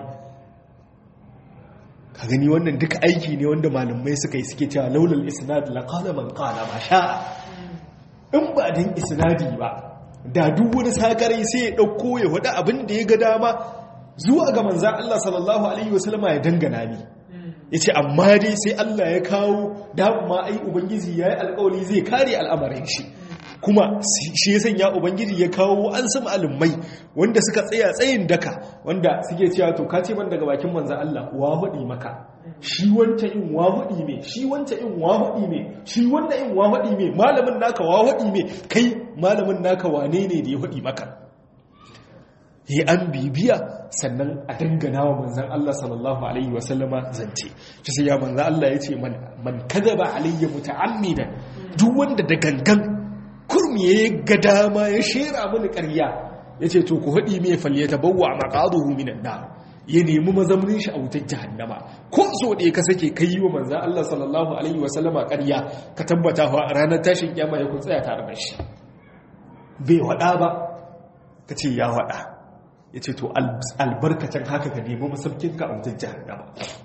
ka gani wannan duka aiki ne wanda malamai suka yi suke cewa laulal isnad la qala man qala ma sha'a in ba dan isnadi ba da duk wani sakarai sai ya dauko ya wada abin da ya ga dama zuwa ga manzon Allah sallallahu alaihi wasallam ya dangana ni yace amma dai sai Allah ya kawo dama ai ubangiji yayi alƙawari zai kare al'amarin shi kuma shi ya sanya ubangiji ya kawo an sama alimai wanda suka tsaya tsayin daka wanda suke cewa to ka ce man daga bakin manzo Allah wa hudi maka shi wanta in wa hudi me shi wanta in wa hudi me shi wanda in wa hudi me malamin naka wa hudi me kai malamin naka wane ne da ya hudi maka yi an bibiya sannan a dangana wa manzan Allah sallallahu Alaihi wasallama zance shi sai ya manzan Allah ya ce man kada ba alayya muta'ammidan duk wanda da gangan kurmi ya ga dama ya shera mini ƙarya ya ce to ku haɗi mai falle ta bawa a maƙaduhu minan na ya nemi mazaunin shi a wutar jahannama ko so ɗaya ka sake kai yi wa manzan Allah sallallahu Alaihi wasallama ƙarya ka tabbata wa ranar tashin kyama ya kun tsaya tare da shi bai waɗa ba ka ce ya waɗa ya ce to albarkacin haka ka nemi masaukinka a wajen jihannama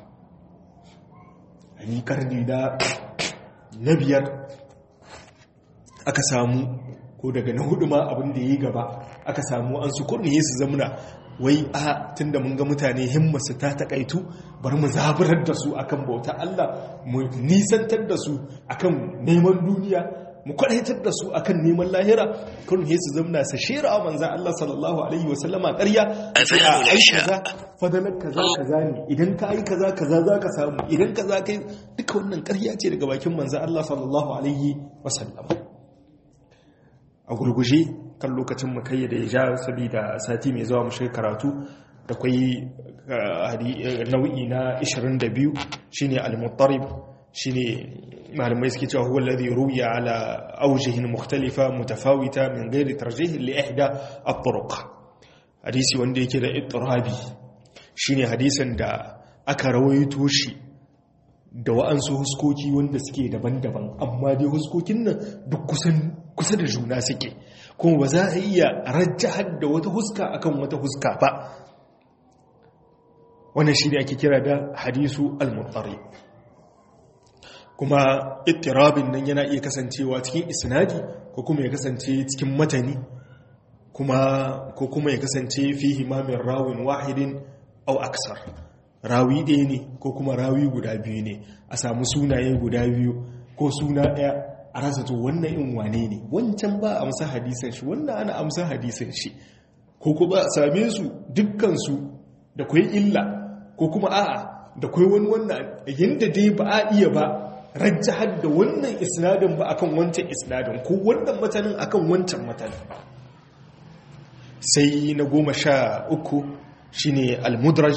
a yi karni na biyar aka samu ko daga na hudu ma abin da ya yi gaba aka samu an su kurniye su zamuna wai a tun da mun ga mutane himmasu ta takaitu bari mu zaburar da su akan bauta Allah mu nisantar da su akan neman duniya mu kwadaitar da su akan neman lahira kun he su zamna sa shira a manzan Allah sallallahu alaihi wa sallama ƙarya a kaza fadalar kaza kaza ne idan ka yi kaza kaza za ka samu idan kaza kai duka wannan ƙarya ce daga bakin manzan Allah sallallahu alaihi wa sallama a gurguje kan lokacin mu kai da ya ja saboda sati mai zuwa mu shiga karatu da kwai nau'i na 22 shine al-muttarib shine malamai suke cewa huwa alladhi ruwiya ala awjihin mukhtalifa mutafawita min ghairi tarjih li ihda at-turuq hadisi wanda yake da ittirabi shine hadisin da aka rawaito shi da wa'ansu huskoki wanda suke daban-daban amma dai huskokin nan duk kusan kusa da juna suke kuma ba za a iya rajjahar da wata huska akan wata huska ba wannan shine ake kira da hadisu al-muttarib kuma ittirabin nan yana iya kasancewa cikin isnadi ko kuma ya kasance cikin matani kuma ko kuma ya kasance fihi ma min rawin wahidin aw aksar rawi ɗaya ne ko kuma rawi guda biyu ne a samu sunaye guda biyu ko suna ɗaya a rasa to wannan in wane ne wancan ba a amsa hadisan shi wannan ana amsa hadisan shi ko kuma a same su dukkan su da kwai illa ko kuma a'a da kwai wani wannan yanda dai ba a iya ba rajjahar da wannan isnadin ba akan wancan isnadin ko wannan matanin akan wancan matanin sai na goma sha uku shine al-mudraj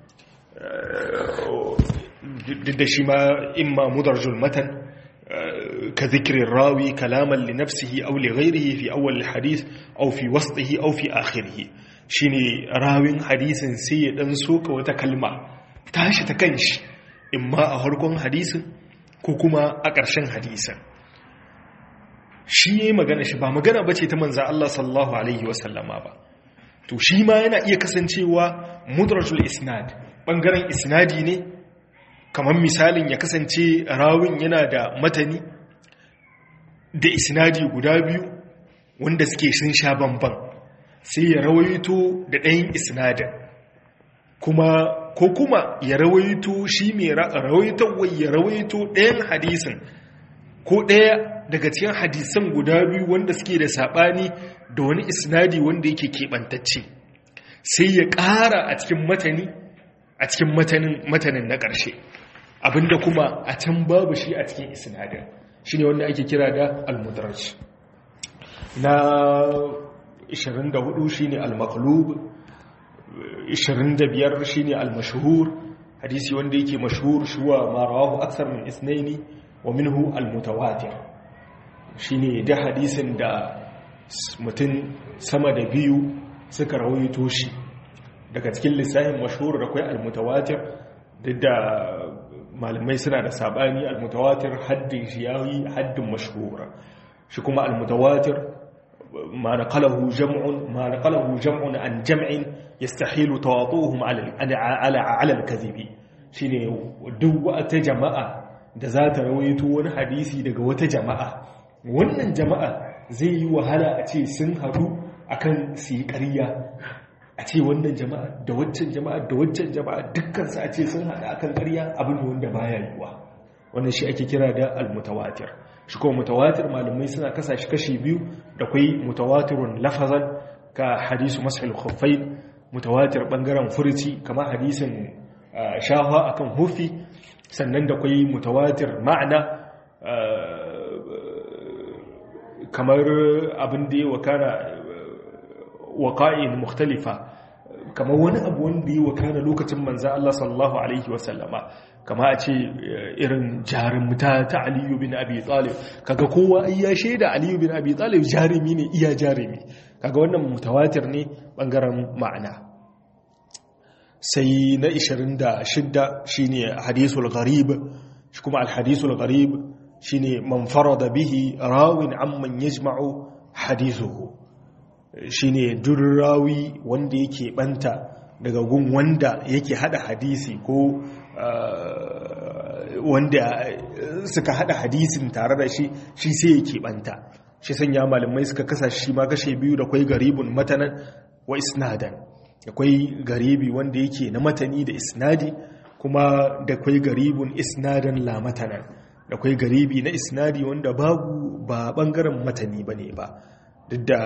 da shi ma imma mudarjul matan ka zikirin rawi kalaman li nafsihi aw li ghayrihi fi awwal hadith aw fi wasṭihi aw fi akhirih shine rawin hadisin sai ya dan soka wata kalma tashi ta kanshi imma a harkon hadisin ko kuma a ƙarshen hadisan shi ya yi magana shi ba magana ba ce ta manza Allah sallallahu Alaihi wasallama ba to shi ma yana iya kasancewa mudrajul isnad ɓangaren isnadi ne kamar misalin ya kasance rawin yana da matani da isnadi guda biyu wanda suke sun sha bamban sai ya rawaito da ɗayan isnadin kuma ko kuma ya rawaito shi mai rawaitarwai ya rawaito ɗayan hadisin ko ɗaya daga cikin hadisan guda biyu wanda suke da saɓani da wani isnadi wanda yake keɓantacce sai ya ƙara a cikin matani a cikin matanin na ƙarshe abinda kuma a can babu shi a cikin isnadin shi ne wanda ake kira da almudraj na 24 shi ne almaklub 25 shine al-mashhur hadisi wanda yake mashhur shuwa ma rawahu akthar min ithnaini wa minhu al-mutawatir shine da hadisin da mutum sama da biyu suka rawaito shi daga cikin lissafin mashhur da kai al-mutawatir duk da malamai suna da sabani al-mutawatir haddin shi yayi haddin mashhur shi kuma al-mutawatir ما نقله جمع ما نقله جمع عن جمع يستحيل تواطؤهم على على على الكذب shine duk wata jama'a da za ta rawaito wani hadisi daga wata jama'a wannan jama'a zai yi wahala a ce sun haɗu akan su yi ƙarya a ce wannan jama'a da waccan jama'a da waccan jama'a dukkansu a ce sun haɗu akan ƙarya abin wanda baya yiwa wannan shi ake kira da almutawatir shi kuma mutawatir malamai suna kasa shi kashi biyu da kwai mutawatirun lafazan ka hadisu mas'al khuffain mutawatir bangaren furuci kamar hadisin shafa akan hufi sannan da kwai mutawatir ma'ana kamar abin da ya wakana waƙa'in mukhtalifa kamar wani abu wanda ya wakana lokacin manzan Allah sallallahu Alaihi wasallama kama a ce irin jarumta ta aliyu bin abi talib kaga kowa ai ya shaida aliyu bin abi talib jarumi ne iya jarumi kaga wannan mutawatir ne bangaren ma'ana sai na 26 shine hadisul gharib shi kuma al hadisul gharib shine man farada bihi rawin amman yajma'u hadithuhu shine durrawi wanda yake banta daga gun wanda yake hada hadisi ko wanda suka hada hadisin tare da shi shi sai yake banta shi sanya malamai suka kasa shi ma kashe biyu da kwai garibun matanan wa isnadan akwai garibi wanda yake na matani da isnadi kuma da kwai garibun isnadan la matanan da kwai garibi na isnadi wanda babu ba bangaren matani bane ba duk da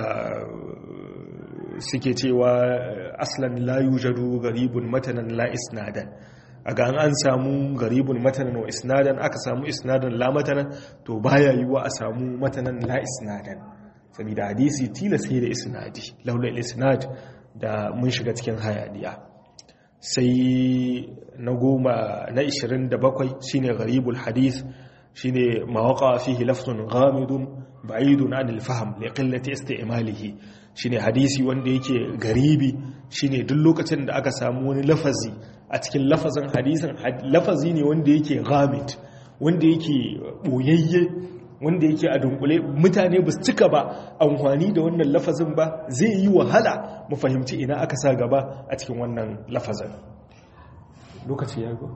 suke cewa aslan la yujadu garibun matanan la isnadan a ga an samu garibun matanan wa isnadan aka samu isnadan la matanan to baya yiwa a samu matanan la isnadan saboda hadisi tilas sai da isnadi laula isnad da mun shiga cikin hayaniya sai na goma na 27 shine garibul hadith shine mawaqa fihi lafzun ghamidun ba'idun anil fahm li qillati isti'malihi shine hadisi wanda yake garibi shine duk lokacin da aka samu wani lafazi a cikin lafazin hadisin lafazi ne wanda yake ghamid wanda yake boyayye wanda yake a dunkule mutane ba su cika ba amfani da wannan lafazin ba zai yi wahala mu fahimci ina aka sa gaba a cikin wannan lafazin lokaci ya go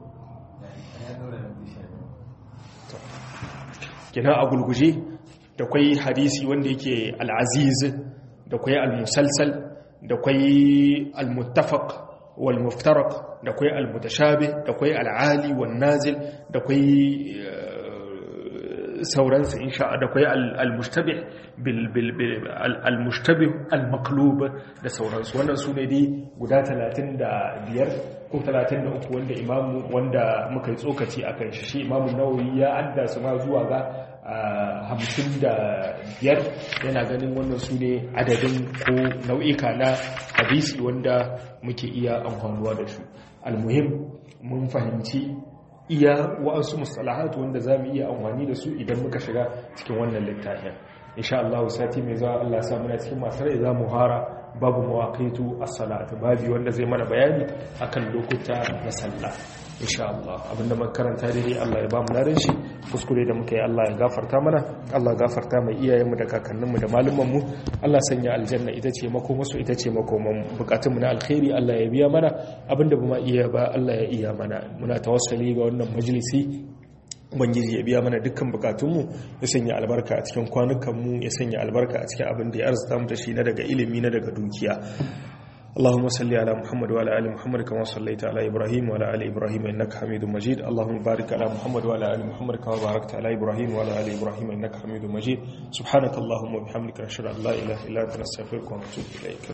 kina a gulguje da kwai hadisi wanda yake al'aziz da kwai al-musalsal da kwai al-muttafaq wal muftaraq da kwai al-mutashabih da kwai al-ali wan nazil da kwai sauransu insha da kwai al-mushtabih bil bil al-mushtabih al-maqlub da sauransu wannan sune dai guda 35 ko 33 wanda imamu wanda muka yi tsokaci akan shi shi imamu nawawi ya adda su ma zuwa ga hamsin da biyar yana ganin wannan su ne adadin ko nau'ika na hadisi wanda muke iya amfanuwa da su almuhim mun fahimci iya wa'ansu mustalahatu wanda za mu iya amfani da su idan muka shiga cikin wannan littafin insha Allah sati mai zuwa Allah sa muna cikin masu rai za mu hara babu mawaqitu as-salat babu wanda zai mana bayani akan lokuta na sallah insha Allah abinda muka karanta dai Allah ya ba mu ladan shi kuskure da muka yi Allah ya gafarta mana Allah ya gafarta mai iyayenmu da kakanninmu da malumanmu Allah sanya aljanna ita ce makomasu ita ce makoman bukatunmu na alkhairi Allah ya biya mana abinda ba ma iya ba Allah ya iya mana muna tawassali ga wannan majalisi ubangiji ya biya mana dukkan bukatunmu ya sanya albarka a cikin kwanukanmu ya sanya albarka a cikin abin da ya arzuta mu da shi na daga ilimi na daga dukiya اللهم صل على محمد وعلى ال محمد كما صليت على ابراهيم وعلى ال ابراهيم انك حميد مجيد اللهم بارك على محمد وعلى ال محمد كما باركت على ابراهيم وعلى ال ابراهيم انك حميد مجيد سبحانك اللهم وبحمدك نشهد ان لا اله الا انت نستغفرك ونتوب اليك